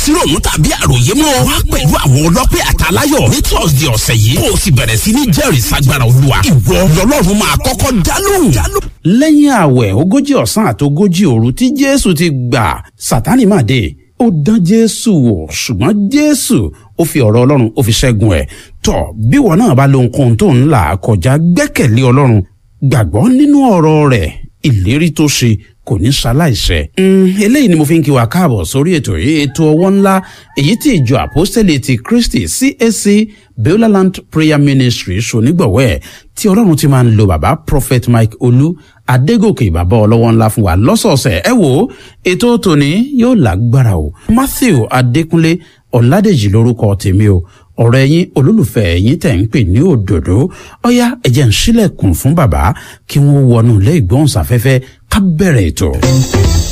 sí ròmù tàbí àròyé mọ́ wá pẹ̀lú àwọn ọlọ́pẹ́ àtàláyọ̀ ní thursday ọ̀sẹ̀ yìí kó o sì bẹ̀rẹ̀ sí ní jẹ́rìí sagbára olúwa ìwọ lọ́lọ́run máa kọ́kọ́ dálóhùn. lẹ́yìn ààwẹ̀ ogójì ọ̀sán àti ogójì òru tí jésù ti gbà sátánì máa dé ó dán jésù wò ṣùgbọ́n jésù ó fi ọ̀rọ̀ ọlọ́run ó fi ṣẹ́gun ẹ̀ tọ̀ bí wọn náà bá lóhun kóhun tó ń là kọjá gbẹ́kẹ̀lé ọlọ́run gbàgbọ́ nínú ọ̀rọ̀ rẹ̀ ìlérí tó ṣe kò ní ṣaláìṣẹ. eléyìí ni mo fi ń kí wa káàbọ̀ sórí ètò yìí ètò ọwọ́ ńlá èyí tí ìjọ àpọ́sítẹ́lì ti kristi cac beulah prayer ministry ṣonígbọ̀wọ́ ẹ̀ tí ọlọ́run ti máa ń lo bàbá prophet mike olú adégòkè bàbá ọlọ́wọ́ ńlá fún wa lọ́sọ̀ọ̀sẹ̀ ẹ wo ètò tòní yóò lágbára o matthew adékúnlé ọ̀làdèjì lórúkọ tèmi o ọ̀rọ̀ ẹ̀yin olólùfẹ́ ẹ̀yin tẹ̀ ń pè ní òdòdó ọ̀yá ẹ̀jẹ̀ ń sílẹ̀kùn fún bàbá kí wọ́n wọnú ilé ìgbóhùnsáfẹ́fẹ́ ká bẹ̀rẹ̀ ètò.